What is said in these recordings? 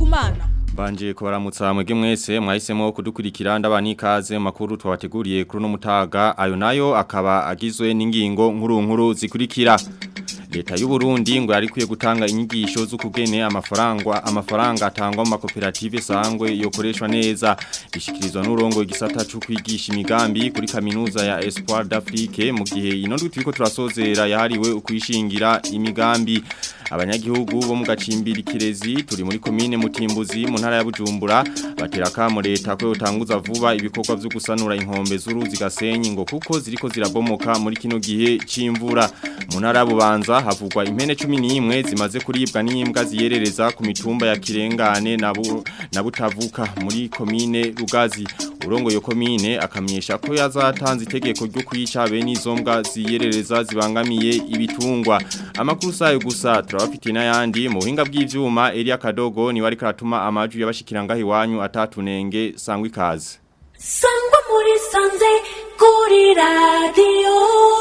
kumana Banje kubaramutsa mwege mwese mwahisemo kudukurikira ndabani ikaze mu makuru twabateguriye kuri no mutaga ayo nayo akaba agizwe n'ingingo nkuru nkuru zikurikira Leta y'u Burundi ngo yarikuye gutanga inyigisho z'ukugene amafaranga amafaranga atangwa mu makoperative sangwe yokoreshwa neza bishikirizwa n'urongo igisata cyo kwigisha imigambi kuri kaminuza ya Espoir d'Afrique mu gihe ino turiko turasozera yahariwe ukwishingira imigambi abanyagihugu bo mu gacimbiri kirezi turi muri komine mutimbuzi mu ntara ya Bujumbura batera kamo leta ko yotanguza vuba ibikorwa byo gusanura inkombe z'uruzi gasenyi ngo kuko ziriko zirabomoka muri kino gihe c'imvura mu ntara ya Bubanza havugwa impene 11 zimaze kuribwa n'imbwa ziyerereza ku mitumba ya Kirengane na bu, na Butavuka muri komine Rugazi urongo yo komine akamyesha ko yazatanze itegeko ryo kwica bene izo mbwa ziyerereza zibangamiye ibitungwa amakuru sayo gusa turabafitiye n'ayandi mu buhinga bw'ivyuma Elia Kadogo ni wari karatuma amaju y'abashikiranga hiwanyu atatunenge sangwa ikaze sangwa muri sanze kuri radio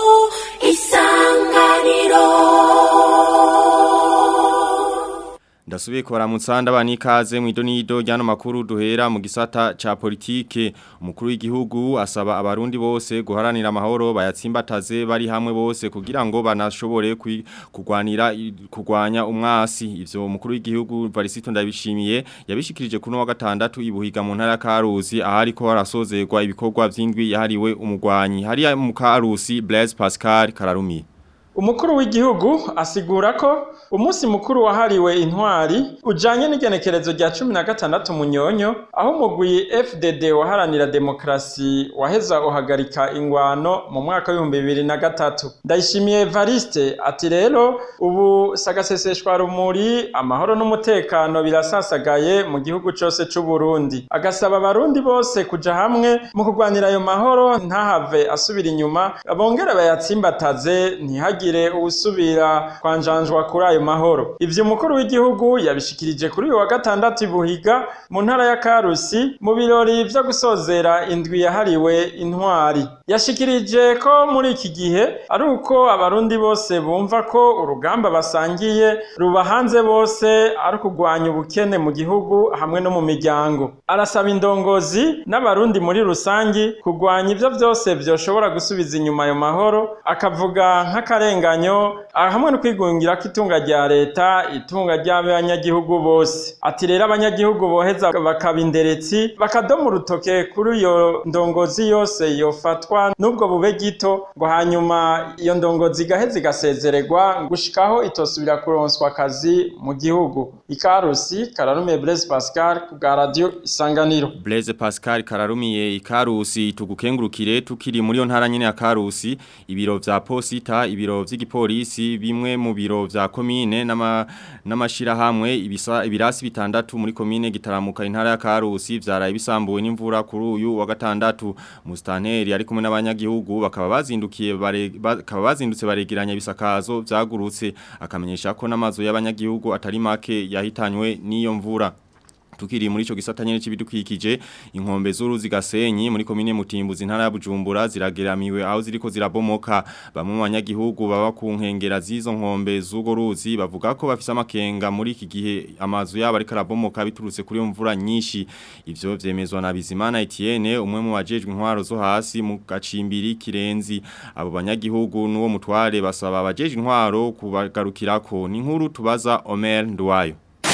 isanganiro Ndasubiye kubaramutsa ndabani ikaze mu idonido ryano makuru duhera mu gisata ca politike umukuru w'igihugu asaba abarundi bose guharanira amahoro bayatsimbataze bari hamwe bose kugira ngo banashobore kugwanira kugwanya umwasi ivyo umukuru w'igihugu Varisito ndabishimiye yabishikirije kuno wa gatandatu ibuhiga mu ntara ya Karusi ahari ko harasozerwa ibikorwa vy'indwi yahariwe umugwanyi hari mu Karusi Blaise Pascal Kararumi Umukuru w'igihugu asigura ko umunsi mukuru wahariwe intwari ujanye n'igenekerezo rya 16 munyonyo aho umugwi FDD waharanira demokrasi waheza uhagarika ingwano mu mwaka wa 2003 Ndayishimiye Evariste ati rero ubu sagaseseshwa rumuri amahoro n'umutekano birasasagaye mu gihugu cyose c'u Burundi agasaba abarundi bose kuja hamwe mu kurwanira ayo mahoro ntahave asubira inyuma abongera bayatsimbataze ntihagire ntihagire ubusubira kwanjanjwa kuri ayo mahoro ivyo umukuru w'igihugu yabishikirije kuri uyu wa gatandatu ibuhiga mu ntara ya Karusi mu birori vyo gusozera indwi yahariwe intwari yashikirije ko muri iki gihe ari uko abarundi bose bumva ko urugamba basangiye ruba hanze bose ari ukugwanya ubukene mu gihugu hamwe no mu miryango arasaba indongozi n'abarundi muri rusangi kugwanya ivyo vyose vyoshobora gusubiza inyuma ayo mahoro akavuga nk'akare akarenganyo hamwe no kwigungira ko itunga rya leta itunga ry'abanyagihugu bose ati rero abanyagihugu boheza bakaba inderetsi bakadoma urutoke kuri iyo ndongozi yose yofatwa n'ubwo bube gito ngo hanyuma iyo ndongozi igaheza igasezererwa gushikaho itosubira kuronswa akazi mu gihugu ikarusi kararumiye Blaise Pascal ku bwa radio isanganiro Blaise Pascal kararumiye ikarusi tugukengurukire tukiri muri yo ntara nyene ya karusi ibiro vya posita ibiro vy'igipolisi bimwe mu biro vya komine n'amashira hamwe ibisa ibirasi bitandatu muri komine gitaramuka intara ya Karusi vyaraye bisambuwe n'imvura kuri uyu wa gatandatu mustaneri ari kumwe n'abanyagihugu bakaba bazindukiye bakaba bazindutse baregeranya bisakazo vyagurutse akamenyesha ko namazo y'abanyagihugu atari make yahitanywe n'iyo mvura tukiri muri ico gisata nyene cibidukikije inkombe z'uruzi gasenyi muri komine mutimbuzi ntara ya Bujumbura zirageramiwe aho ziriko zirabomoka bamwe mu banyagihugu baba ku nkengera z'izo nkombe z'ugo ruzi bavuga ko bafise amakenga muri iki gihe amazu yabo ariko arabomoka biturutse kuri mvura nyinshi ivyo vyemezwa na Bizimana Etienne umwe mu bajejwe intwaro zo hasi mu gacimbiri kirenzi abo banyagihugu n'uwo mutware basaba abajejwe intwaro kubagarukirako ni nkuru tubaza Omer Ndwayo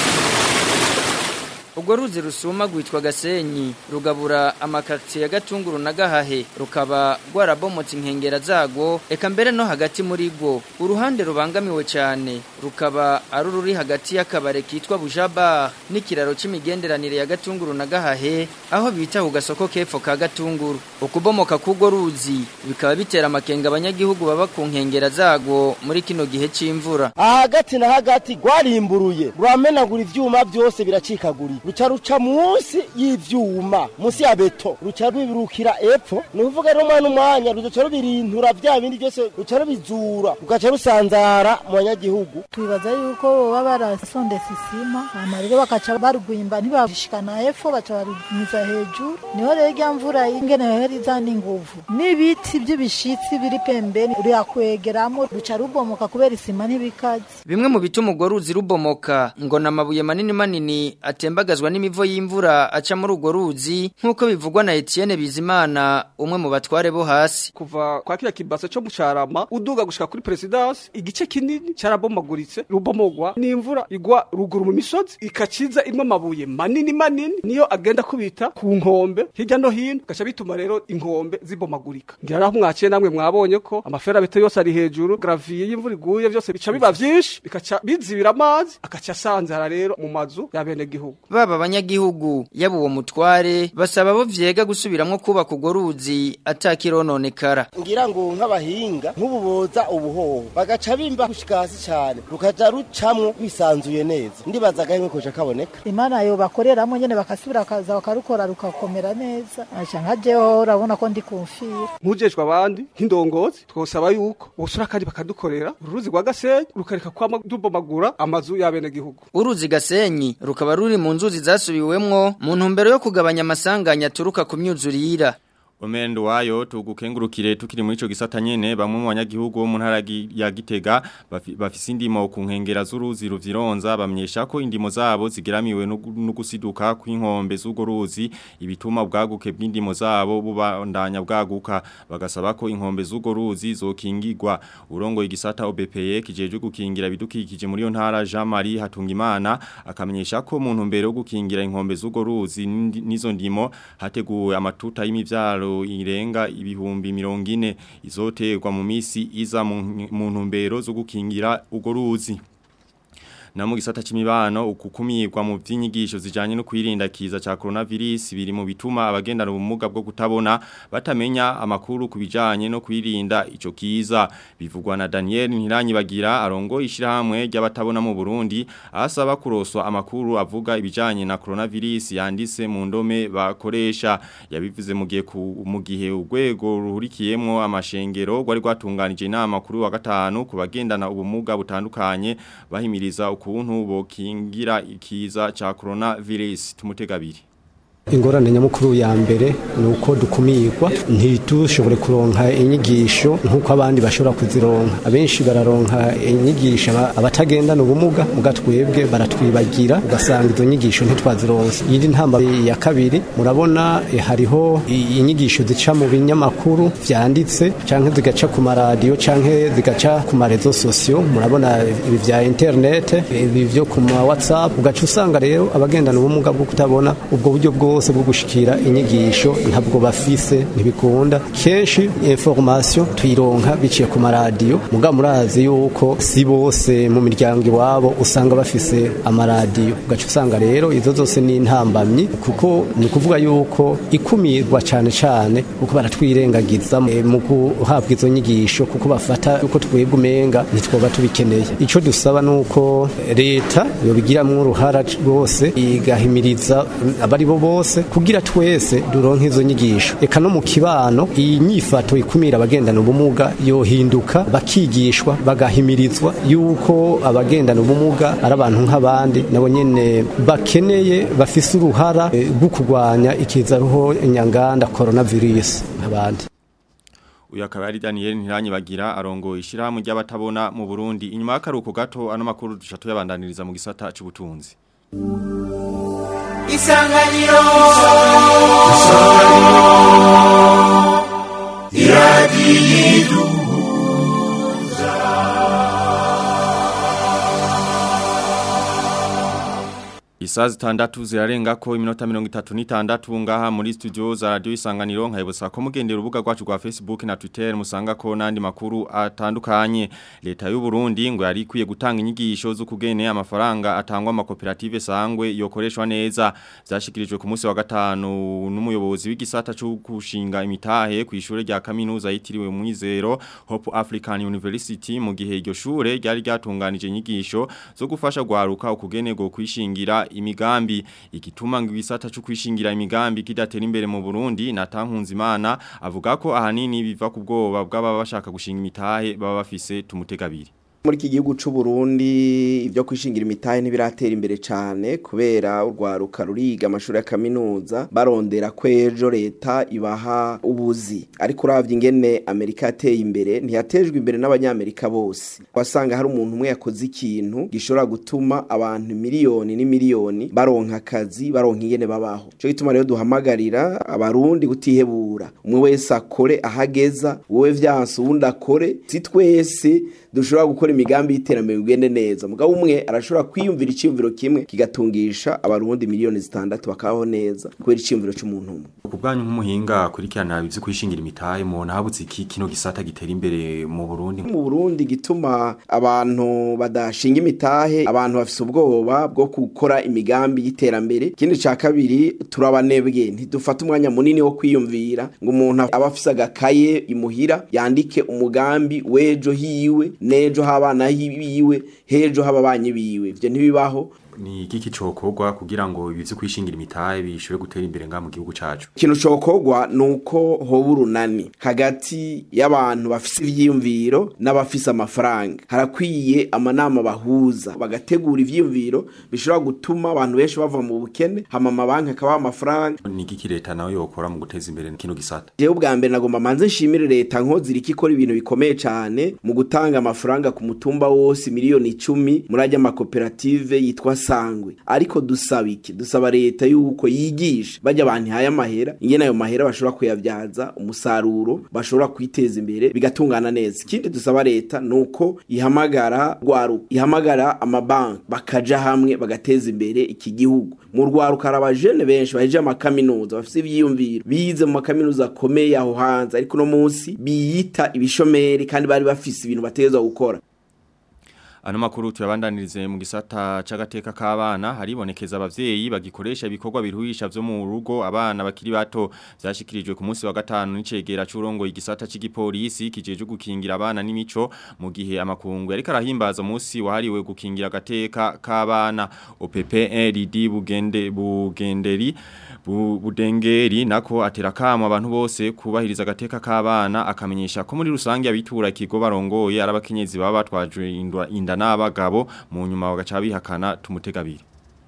ubwo ruzi rusuma gwitwa gasenyi rugabura amakaritsiye ya gatunguru na gahahe rukaba rwarabomotse inkengera zagwo eka mbere no hagati muri rwo uruhande rubangamiwe cyane rukaba ari ururi hagati y'akabare kitwa bujabar n'ikiraro c'imigenderanire ya gatunguru na gahahe aho bita ku gasoko kepfo ka gatunguru ukubomoka k'urwo ruzi bikaba bitera amakenga abanyagihugu baba ku nkengera zagwo muri kino gihe c'imvura aha hagati na hagati rwarimburuye ruramenagura ivyuma byose biracikagurika ruca ruca munsi y'ivyuma munsi ya beto ruca rwibirukira epfo ni ukuvuga rero umwana umwanya ruca rubirintura vya bindi byose ruca rubizura rugaca rusanzara mu banyagihugu twibaza yuko baba barasondetse isima hama rero bakaca barugwimba ntibashikana hepfo baca barumiza hejuru niho rero irya mvura ingene yohera izana inguvu n'ibiti by'ibishitsi biri pembeni ruyakwegeramo ruca rubomoka kubera isima ntibikaze Bimwe mu bituma urwo ruzi rubomoka ngo namabuye manini manini atembagazwa n'imivo y'imvura aca muri urwo ruzi nk'uko bivugwa na Etienne Bizimana umwe mu batware bo hasi kuva kwa kila kibasa cyo mucarama uduga gushika kuri presidence igice kinini carabomaguritse rubomogwa n'imvura igwa ruguru mu misozi ikaciza imwe amabuye manini manini niyo agenda kubita ku nkombe hirya no hino gaca bituma rero inkombe zibomagurika ngira naho mwaciye namwe mwabonye ko amaferabete yose ari hejuru gravier y'imvura iguye byose bica biba vyinshi bikaca bizibira amazi akaca asanzara rero mu mazu ya bene gihugu baba abanyagihugu yaba uwo mutware basaba bo vyega gusubiramwo kubaka urwo ruzi atakirononekara ngira ngo nk'abahinga nk'ububoza ubuhoho bagaca bimba gushika hasi cyane rukaja rucamwo bisanzuye neza ndibaza agahimwe koja kaboneka imana yo bakoreramo nyene bakasubira kaza bakarukora rukakomera neza aca nka jeho urabona ko ndi kumfira nkujejwe abandi nk'indongozi twosaba yuko bosura kandi bakadukorera uruzi rwa gasenyi rukareka kwama dubomagura amazu ya bene gihugu uruzi gasenyi rukaba ruri mu nzuzi zasubiwemwo mu ntumbero yo kugabanya amasanganya aturuka ku myuzurira Omendo wayo tugukengurukire tukiri muri ico gisata nyene bamwe mu banyagihugu bo mu ntara gi- ya Gitega bafi- bafise indimo ku nkengera z'uruzi ruvyironza bamyesha ko indimo zabo zigeramiwe no gu- no gusiduka kw'inkombe z'ugo ruzi ibituma bwaguke bw'indimo zabo bubandanya bwaguka bagasaba ko inkombe z'ugo ruzi zokingirwa urongo igisata OBPE kijeje gukingira bidukikije muri yo ntara Jean Marie Hatungimana akamenyesha ko mu ntumbero yo gukingira inkombe z'ugo ruzi n'indi- n'izo ndimo hateguwe amatuta y'imivyaro irenga ibihumbi mirongo ine izoterwa mu misi iza mu mu ntumbero zo gukingira ugo ruzi na mu gisata c'imibano ukukumirwa mu vy'inyigisho zijanye no kwirinda kiza ca coronavirus biri mu bituma abagendana ubumuga bwo kutabona batamenya amakuru kubijanye no kwirinda ico kiza bivugwa na Daniel Ntiranyibagira arongo ishirahamwe ry'abatabona mu Burundi asaba kuroswa amakuru avuga ibijanye na coronavirus yanditse mu ndome bakoresha yabivuze mu gihe ku- mu gihe urwego ruhurikiyemwo amashengero rwari rwatunganije inama kuri wa gatanu ku bagendana ubumuga butandukanye bahimiriza ukuntu bokingira ikiza ca coronavirus tumutegabiri ingorane nyamukuru ya mbere ni uko dukumirwa ntitushobore kuronka inyigisho nk'uko abandi bashobora kuzironka abenshi bararonka inyigisho aba- abatagendana ubumuga muga twebwe baratwibagira ugasanga izo nyigisho ntitwazironse iyindi ntamba ya kabiri murabona eh, hariho i- inyigisho zica mu binyamakuru vyanditse canke zigaca ku maradiyo canke zigaca ku marezo sosiyo murabona ibi vya internet ibi vyo ku ma whatsapp ugaca usanga rero abagendana ubumuga bwo kutabona ubwo buryo bwose bwo gushikira inyigisho ntabwo bafise ntibikunda kenshi information tuyironka biciye ku maradiyo muga murazi yuko si bose mu miryango iwabo usanga bafise amaradiyo ugaca usanga rero izo zose ni intambamyi kuko ni ukuvuga yuko ikumirwa cyane cyane kuko baratwirengagiza eh, mu guhabwa izo nyigisho kuko bafata uko twebwe umenga ntitwoba tubikeneye icyo dusaba ni uko leta yobigiramwo uruhara rwose igahimiriza abari bo bose kugira twese duronke izo nyigisho eka no mu kibano iyi nyifato ikumira abagendana ubumuga yohinduka bakigishwa bagahimirizwa yuko abagendana ubumuga ari abantu nk'abandi nabo nyene bakeneye bafise uruhara eh, rwo kurwanya ikizaruho nyanganda coronavirus nk'abandi uyu akaba ari Daniel Ntiranyibagira arongo ishirahamwe ry'abatabona mu Burundi inyuma y'akaruko gato ano makuru dushatu yabandaniriza mu gisata c'ubutunzi isanganiro Isaa zitandatu zirarenga ko iminota mirongo itatu n'itandatu ngaha muri studio za radio isanganiro nkayibutsa ko mugendera urubuga rwacu rwa Facebook na Twitter musanga ko nandi makuru atandukanye leta y'u Burundi ngo yari ikwiye gutanga inyigisho zo kugene amafaranga atangwa amakoperative sangwe yokoreshwa neza byashikirijwe ku munsi wa gatanu n'umuyobozi w'igisata cyo kushinga imitahe ku ishure rya kaminuza yitiriwe Mwizero Hope African University mu gihe iryo shure ryari ryatunganije inyigisho zo gufasha gwaruka ukugene go kwishingira imigambi igituma ngo igisata cyo kwishingira imigambi kidatera imbere mu Burundi natankunze imana avuga ko ahanini biva ku bwoba bw'ababa bashaka gushinga imitahe baba bafise tumutegabiri muri iki gihugu c'u Burundi ibyo kwishingira imitahe ntibiratera imbere cyane kubera urwaruka ruriga amashuri ya kaminuza barondera kwejo leta ibaha ubuzi ariko uravye ingene Amerika yateye imbere ntiyatejwe imbere n'abanyamerika bose wasanga hari umuntu umwe yakoze ikintu gishobora gutuma abantu miliyoni n'imiliyoni baronka akazi baronka ingene babaho cyo gituma rero duhamagarira abarundi gutihebura umwe wese akore ahageza wowe vyanse uwundi akore si twese dushobora gukora imigambi y'iterambere bigende neza mugabo umwe arashobora kwiyumvira icyumviro kimwe kigatungisha abarundi miliyoni zitandatu bakabaho neza kubera icyumviro cy'umuntu umwe ku bwanyu nk'umuhinga kurikirana ibyo kwishingira imitahe mubona habutse iki kino gisata gitera imbere mu Burundi mu Burundi gituma abantu badashinga imitahe abantu bafise ubwoba bwo gukora imigambi y'iterambere ikindi ca kabiri turabanebwe ntidufata umwanya munini wo kwiyumvira ngo umuntu aba afise agakaye imuhira yandike umugambi w'ejo hiwe n'ejo h'abana biwe hejo h'ababanyi biwe ivyo ntibibaho ni igiki cokorwa kugira ngo ibi vyo kwishingira imitahe bishobore gutera imbere nga mu gihugu cacu ikintu cokorwa nuko hoba urunani hagati y'abantu bafise ivyiyumviro n'abafise amafaranga harakwiye amanama bahuza bagategura ivyiyumviro bishobora gutuma abantu benshi bava mu bukene hama amabanki akabaha amafaranga ni igiki leta nawe yokora mu guteza imbere kino gisata jewe ubwa mbere nagomba manze nshimire leta nkozira iki ikora ibintu bikomeye cane mu gutanga amafaranga ku mutumba wose miliyoni icumi muri ajya amakoperative yitwa sangwe ariko dusaba iki dusaba leta yuko yigisha bajya abantu ihaye amahera ingene ayo mahera bashobora kuyabyaza umusaruro bashobora kwiteza imbere bigatungana neza ikindi dusaba leta nuko ihamagara rwaruka ihamagara amabanki bakaja hamwe bagateza imbere iki gihugu mu rwaruka hari abajene benshi baheje amakaminuza bafise ivyiyumviro bize mu makaminuza akomeye aho hanze ariko no munsi biyita ibishomeri kandi bari bafise ibintu bategerezwa gukora Ano makuru tuyabandanirize mu gisata c'agateka k'abana haribonekeza abavyeyi bagikoresha ibikorwa biruhisha vyo mu rugo abana bakiri bato vyashikirijwe ku munsi wa gatanu n'icegera c'urongo igisata c'igipolisi kijeje gukingira abana n'imico mu gihe amakungu yariko arahimbaza umunsi wahariwe gukingira agateka k'abana OPPRD bugende bugenderi bu, budengeri nako atera kamo abantu bose kubahiriza agateka k'abana akamenyesha ko muri rusange abitura ikigo barongoye arabakenyezi baba batwajwe indwa inda n'abagabo mu nyuma bagaca bihakana tumutegabiri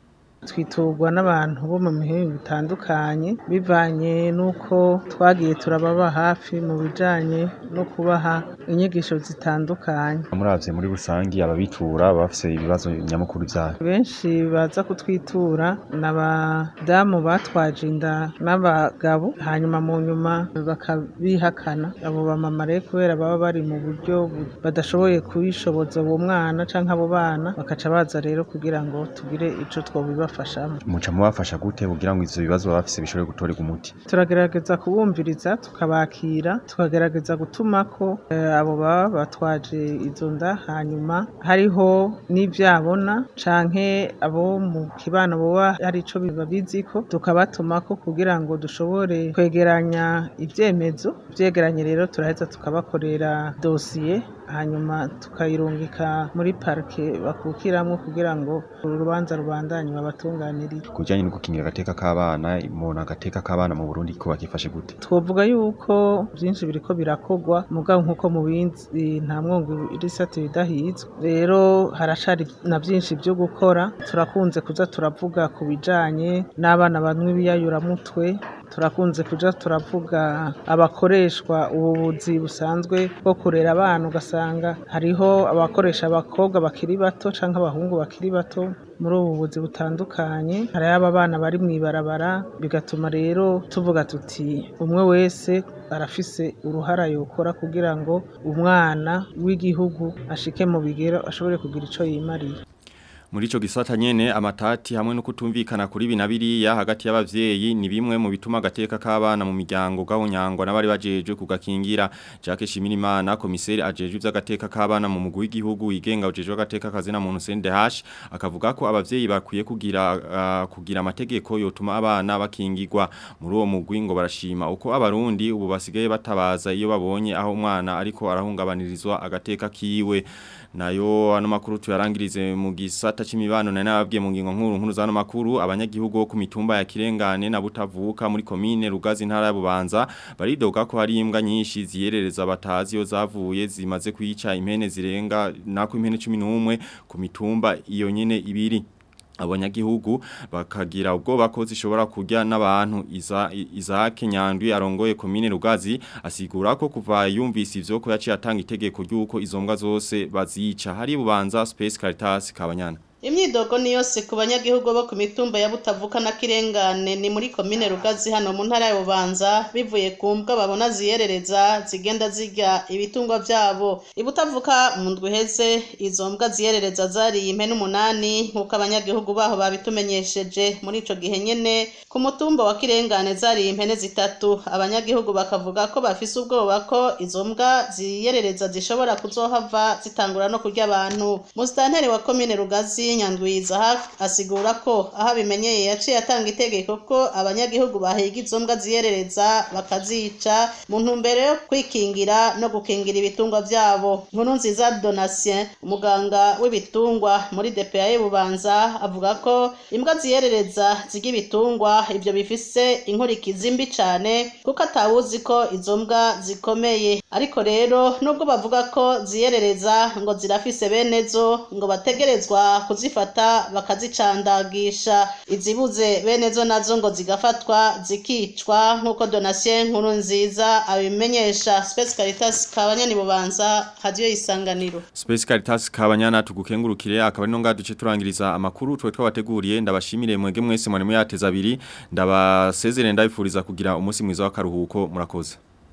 twiturwa n'abantu bo mu mihingo itandukanye bivanye n'uko twagiye turababa hafi mu bijanye no kubaha inyigisho zitandukanye muravye muri rusangi ababitura bafise ibibazo nyamukuru vyabo benshi baza kutwitura n'abadamu batwaje inda n'abagabo hanyuma mu nyuma bakabihakana abo bamama rero kubera baba bari mu buryo badashoboye kubishoboza uwo mwana canke abo bana bakaca baza rero kugira ngo tugire ico twobibafashamo muca mubafasha gute kugira ngo ivyo bibazo bafise bishobore gutorerwa umuti turagerageza kubumviriza tukabakira tukagerageza gutuma ko eh, abo baba batwaje izo nda hanyuma hariho n'ivyabona canke abo mu kibano boba hari ico babiziko tukabatumako kugira ngo dushobore kwegeranya ivyemezo vyegeranye rero turaheza tukabakorera dosiye hanyuma tukayirungika muri parike bakukiramwo kugira ngo urubanza rubandanye babatunganirire kujanye no gukingira agateka k'abana umuntu agateka k'abana mu Burundi ko bakifashe gute twovuga yuko byinshi biriko birakogwa mugabo nk'uko mu bindi nta mwongo irisate bidahizwe rero haracari na byinshi byo gukora turakunze kuza turavuga ku bijanye n'abana banywa ibiyayuramutwe turakunze kuja turavuga abakoreshwa ubuvuzi busanzwe bwo kurera abana ugasanga hariho abakoresha abakobwa bakiri bato canke abahungu bakiri bato muri ubu buvuzi butandukanye hari aba bana bari mw'ibarabara bigatuma rero tuvuga tuti umwe wese arafise uruhara yokora kugira ngo umwana w'igihugu ashike mu bigero ashobore kugira ico yimariye muri ico gisata nyene amatati hamwe no kutumvikana kuri binabiriya hagati y'abavyeyi ni bimwe mu bituma agateka k'abana mu miryango gahonyangwa n'abari bajejwe kugakingira Jacques Shimirimana komiseri ajejwe ivy'agateka k'abana mu mugwi w'igihugu yigenga ujejwe agateka kazina muntu CNDH akavuga ko abavyeyi bakwiye kugira uh, kugira amategeko yotuma abana bakingirwa muri uwo mugwi ngo barashima uko abarundi ubu basigaye batabaza iyo babonye aho umwana ariko arahungabanirizwa agateka kiwe nayo ano makuru tuyarangirize mu gisata gisata c'imibano na nababwiye mu ngingo nkuru nkuru zano makuru abanyagihugu bo ku mitumba ya Kirengane na Butavuka muri komine Rugazi ntara ya Bubanza baridoga ko hari imbwa nyinshi ziyerereza batazi yo zavuye zimaze kwica impene zirenga nako impene 11 ku mitumba iyo nyene ibiri abanyagihugu bakagira ubwoba ko zishobora kurya n'abantu iza Isaac Nyandwi arongoye komine Rugazi asigura ko kuva yumvise ivyo ko yaciye atanga itegeko ry'uko izo mbwa zose bazica hari bubanza Space Caritas kabanyana Imyidogo ni yose ku banyagihugu bo ku mitumba ya Butavuka na Kirengane ni muri komine Rugazi hano mu ntara ya Bubanza bivuye ku mbwa babona ziyerereza zigenda zirya ibitungwa vyabo ibutavuka mu ndwi heze izo mbwa ziyerereza zariye impene umunani nk'uko abanyagihugu baho babitumenyesheje muri ico gihe nyene ku mutumba wa Kirengane zariye impene zitatu abanyagihugu bakavuga ko bafise ubwoba ko izo mbwa ziyerereza zishobora kuzohava zitangura no kurya abantu musitanteri wa komine Rugazi nyandwiza asigura ko aho abimenyeye yaciye atanga itegeko ko abanyagihugu bahiga izo mbwa ziyerereza bakazica mu ntumbero yo kwikingira no gukingira ibitungwa vyabo nkuru nziza donatien umuganga w'ibitungwa muri DPA y'Ububanza avuga ko imbwa ziyerereza zirya ibitungwa ivyo bifise inkurikizi mbi cane kuko atawuzi ko izo mbwa zikomeye ariko rero nubwo bavuga ko ziyerereza ngo zirafise bene zo ngo bategerezwa kuzifata bakazicandagisha izibuze bene zo nazo ngo zigafatwa zikicwa nk'uko donatien nkuru nziza abimenyesha Space Caritas kabanyani bubanza radio isanganiro Space Caritas kabanyana tugukengurukire akaba ari no ngaduce turangiriza amakuru twe twabateguriye ndabashimire mwege mwese mwari muyateza abiri ndabasezerere ndabifuriza kugira umunsi mwiza w'akaruhuko murakoze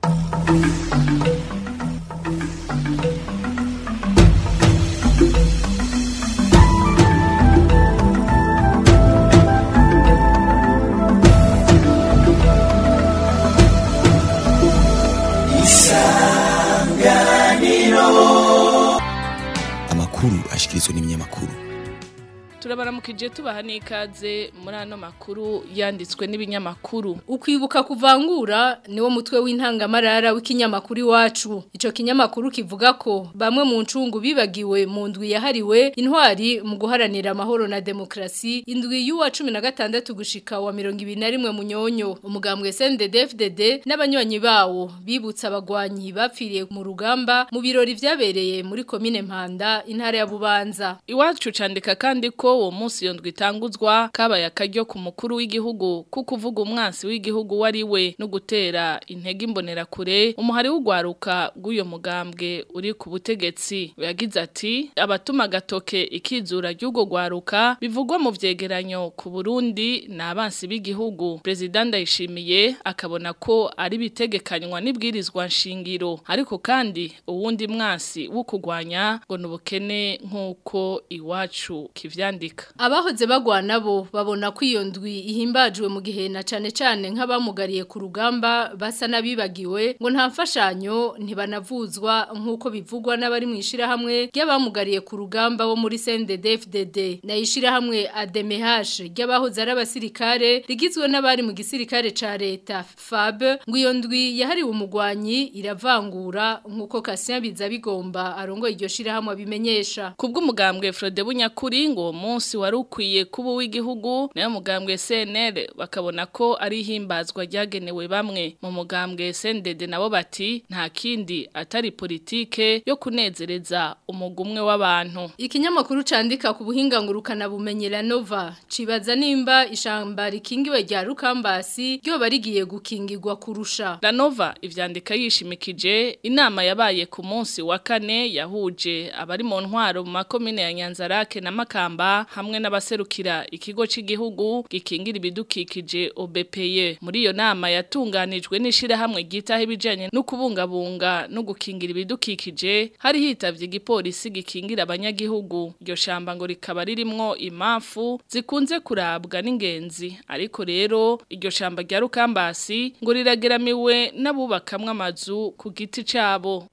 amakuru ashikirizwa n'ibinyamakuru turabaramukije tubaha n'ikaze muri ano makuru yanditswe n'ibinyamakuru ukwibuka kuvangura niwo mutwe w'intangamarara w'ikinyamakuru iwacu ico kinyamakuru kivuga ko bamwe mu ncungu bibagiwe mu ndwi yahariwe intwari mu guharanira amahoro na demokrasi indwi y'uwa 16 gushika wa 21 munyonyo umugambwe CNDD-FDD n'abanywanyi bawo bibutsa abagwanyi bapfiriye mu rugamba mu birori vyabereye muri komine Mpanda intara ya Bubanza iwacu candika kandi ko uwo munsi yondwa itanguzwa kabaye akaryo ku mukuru w'igihugu kuko uvuga umwansi w'igihugu wari we no gutera intege imbonera kure umuhari w'ugwaruka rw'uyo mugambwe uri ku butegetsi yagize ati abatuma agatoke ikizura ry'ugo gwaruka bivugwa mu vyegeranyo ku Burundi ni abansi b'igihugu Perezida Ndayishimiye akabona ko ari bitegekanywa n'ibwirizwa nshingiro ariko kandi uwundi mwansi wo kugwanya ngo nubukene nk'uko iwacu kivyandika abahoze bagwana bo babona ko iyo ndwi ihimbajwe mu gihe na cane cane nk'abamugariye ku rugamba basa nabibagiwe ngo nta mfashanyo ntibanavuzwa nk'uko bivugwa n'abari mu ishirahamwe ry'abamugariye ku rugamba bo muri CNDD-FDD na ishirahamwe ADMH ry'abahoze ari abasirikare rigizwe n'abari mu gisirikare ca leta FAB ngo iyo ndwi yahariwe umugwanyi iravangura nk'uko Cassien Bizabigomba arongo iryo shirahamwe abimenyesha kubw'umugambwe Frode Bunyakuri ngo munsi wari ukwiye kuba w'igihugu nayo mugambwe CNL bakabona ko ari himbazwa ryagenewe bamwe mu mugambwe CNDD nabo bati nta kindi atari politike yo kunezereza umugumwe w'abantu ikinyamakuru candika ku buhinga ngurukana bumenyera Nova cibaza nimba ishamba rikingiwe rya Rukambasi ryo barigiye gukingirwa kurusha La Nova ivyandika yishimikije inama yabaye ku munsi wa kane yahuje abari mu ntwaro mu makomine ya Nyanzarake na Makamba hamwe n'abaserukira ikigo cy'igihugu gikingira ibidukikije OBPE muri iyo nama yatunganijwe n'ishira hamwe gitaho ibijanye no kubungabunga no gukingira ibidukikije hari hitavye igipolisi gikingira abanyagihugu iryo shamba ngo rikaba ririmwo imafu zikunze kurabwa n'ingenzi ariko rero iryo shamba rya Rukambasi ngo rirageramiwe n'abubakamwe amazu ku giti cabo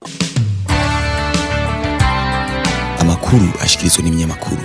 amakuru ashikirizwa n'ibinyamakuru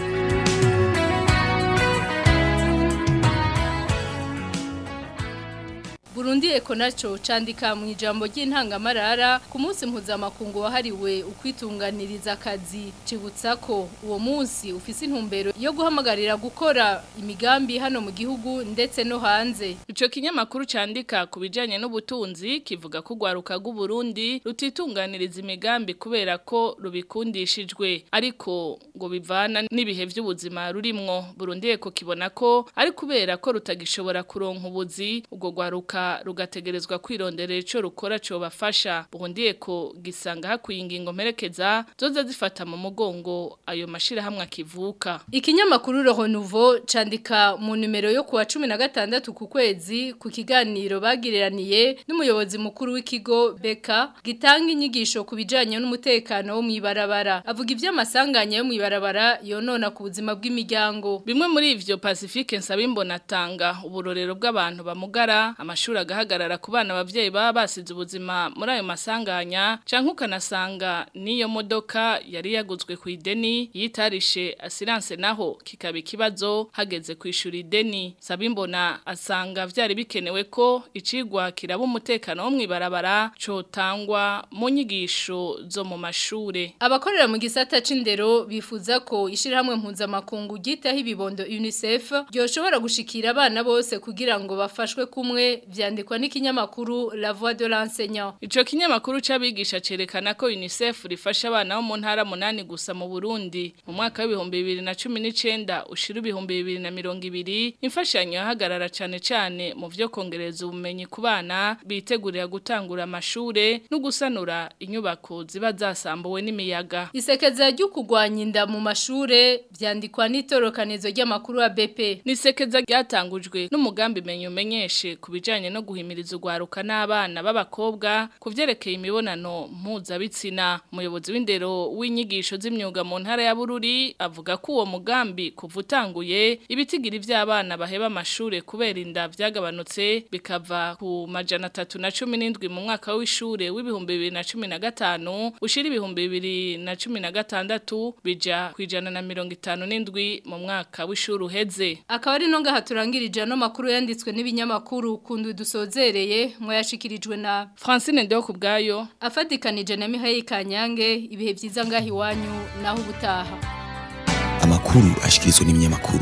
Burundi Eko naco candika mu ijambo ry'intangamarara ku munsi mpuzamakungu wahariwe ukwitunganiriza akazi cibutsa ko uwo munsi ufise intumbero yo guhamagarira gukora imigambi hano mu gihugu ndetse no hanze Ico kinyamakuru candika ku bijanye n'ubutunzi kivuga ko gwaruka rw'u Burundi rutitunganiriza imigambi kubera ko rubikundishijwe ariko ngo bivana n'ibihe by'ubuzima rurimwo Burundi eko kibona ko ari kubera ko rutagishobora kuronka ubuzi ubwo gwaruka rugategerezwa kwironderera ico rukora cyo bafasha Burundi eko gisanga hakwiye ingingo mperekeza zoza zifata mu mugongo ayo mashira hamwe akivuka Ikinyamakuru Roho Nouveau candika mu numero yo kuwa 16 ku kwezi ku kiganiro bagireraniye n'umuyobozi mukuru w'ikigo Beka gitanga inyigisho ku bijanye n'umutekano wo mwibarabara avuga ivy'amasanganya yo mwibarabara yonona ku buzima bw'imiryango bimwe muri ivyo Pacifique Nsabimbona atanga uburorero bw'abantu bamugara amashuri agahagarara ku bana abavyeyi baba basize ubuzima muri ayo masanganya canke ukanasanga niyo modoka yari yaguzwe ku ideni yitarishe assurance naho kikaba ikibazo hageze kwishura ideni Sabimbona asanga vyari bikenewe ko icigwa kiraba umutekano wo mwibarabara cotangwa mu nyigisho zo mu mashure abakorera mu gisata c'indero bifuza ko ishirahamwe mpuzamakungu gitaho ibibondo UNICEF ryoshobora gushikira abana bose kugira ngo bafashwe kumwe vyandikwa n'ikinyamakuru La Voix de l'enseignant Ico kinyamakuru c'abigisha cerekana ko UNICEF rifasha abana bo mu ntara munani gusa mu Burundi mu mwaka w'ibihumbi bibiri na cumi n'icenda ushira ibihumbi bibiri na mirongo ibiri imfashanyo yahagarara cane cane mu vyo kongereza ubumenyi ku bana bitegurira gutangura amashure no gusanura inyubako ziba zasambuwe n'imiyaga Isekeza ryo kugwanya inda mu mashure vyandikwa n'itorokanizo ry'amakuru ya BP Nisekeza ryatangujwe n'umugambi menyo menyeshe kubijanye no guhimiriza ugwaruka n'abana b'abakobwa kuvyerekeye imibonano mpuzabitsina umuyobozi w'indero w'inyigisho z'imyuga mu ntara ya Bururi avuga ko uwo mugambi kuva utanguye ibitigiri vy'abana baheba amashure kubera inda vyagabanutse bikava ku majana atatu na cumi n'indwi mu mwaka w'ishure w'ibihumbi bibiri na cumi na gatanu ushira ibihumbi bibiri na cumi na gatandatu bija kwijana na mirongo itanu n'indwi mu mwaka w'ishure uheze akaba ari no ngaha turangirije ano makuru yanditswe n'ibinyamakuru kundu dusozereye mwayashikirijwe na Francine Ndeo kubgayo afadikanije na Mihaye Kanyange ibihe vyiza ngahi wanyu naho ubutaha amakuru ashikirizwa n'ibinyamakuru